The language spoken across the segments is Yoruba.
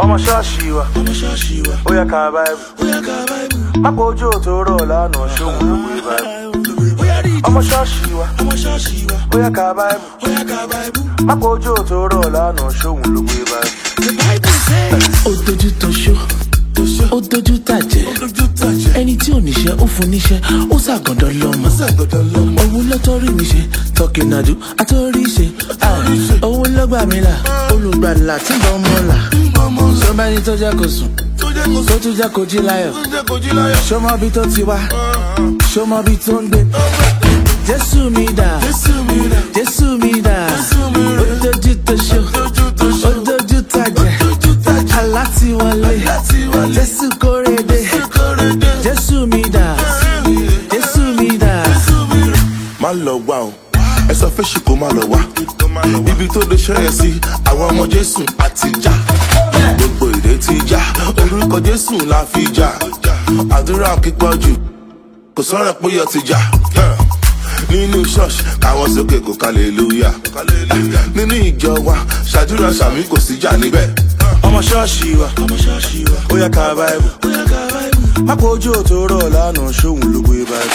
ọmọ ṣọ́ọ̀ṣì wa ó yẹ ká báyìí má pọ̀ ojú òtò rọ̀ lánàá ṣóhun ló gbé báyìí ọmọ ṣọ́ọ̀ṣì wa ó yẹ ká báyìí má pọ̀ ojú òtò rọ̀ lánàá ṣóhun ló gbé báyìí. ó dojú tó ṣó ó dojú tàjẹ́ ẹni tí ò níṣẹ́ ó fún níṣẹ́ ó ṣàgọ́dọ̀ lọ́mọ òun lọ́tọ́rí mi ṣe tọkìnàdú àtọ́rí ṣe òun lọ́gbà mi là olùgbàlà tí bọ́ mọ́ là sọmọ ẹni tó jẹ́ kó sùn tó tún jẹ́ kó jí láyọ̀ sọmọ bí tó ti wá sọmọ bí tó ń gbé jésù mi dà jésù mi dà ó dojú tó ṣó ó dojú tàjẹ́ aláti wọlé jésù kórede jésù mi dà jésù mi dà. má lọ wá o ẹ sọ fẹ́ṣì kó má lọ wá ibi tó lè ṣẹ́yẹ sí àwọn ọmọ jésù àti já gbogbo èdè ti já orúkọ jésù la fi já àdúrà kíkọ́ jù kò sọ̀rọ̀ pé yọ ti já nínú ṣọ́ọ̀ṣì káwọn sókè kò kàlélúyà nínú ìjọ wa ṣàdúrà sàmì kò sí jà níbẹ̀. ọmọ ṣọ́ọ̀ṣì wa ó yẹ ká báyìí má pọ̀ ojú òtò rọ̀ lánàá ṣóhun ló gbé báyìí.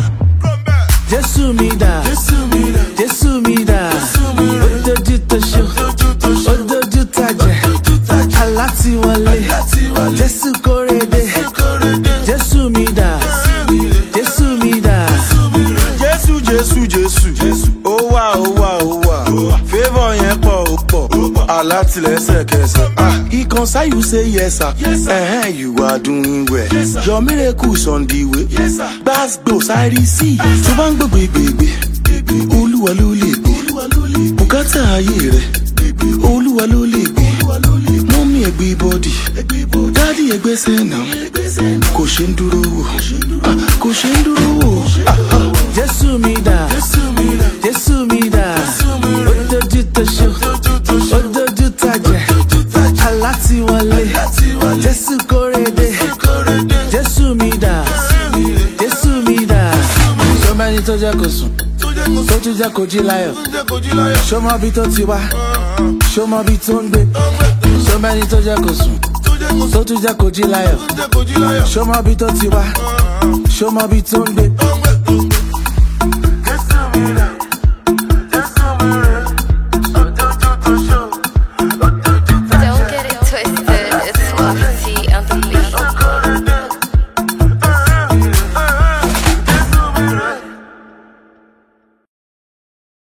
jésù mi dà jésù mi dà ó dojú tó ṣó ó dojú tàjẹ́ aláti wọlé jésù kórede jésù mi dà jésù mi dà. jésù jésù jésù ó wà ó wà ó wà favour yẹn pọ̀ ó pọ̀ alátìlẹ́sẹ̀kẹsẹ̀. ah he concern you say yes sir uh-huh, you are doing well your miracle on the way gbàgbó sáré sí i tó bá ń gbàgbé gbègbè olúwa ló lè gbé bùkátà ayé rẹ olúwa ló lè gbé mọ́mí ẹ̀gbẹ́ bọ́dì dádì ẹ̀gbẹ́ sẹ́nà kò ṣe ń dúró wò ah, kò ṣe ń dúró wò. ah, ah. jésù mi dà jésù mi dà ó dojú tó ṣó ó dojú tàjẹ́ aláti wọlé jésù kórede jésù mi dà jésù mi dà sọmọ ẹni tó jẹ́ kó sùn tó tún jẹ́ kó jí láyọ̀ sọmọ bí tó ti wá sọmọ bí tó ń gbé sọmọ ẹni tó jẹ́ kó sùn tó tún jẹ́ kó jí láyọ̀ sọmọ bí tó ti wá sọmọ bí tó ń gbé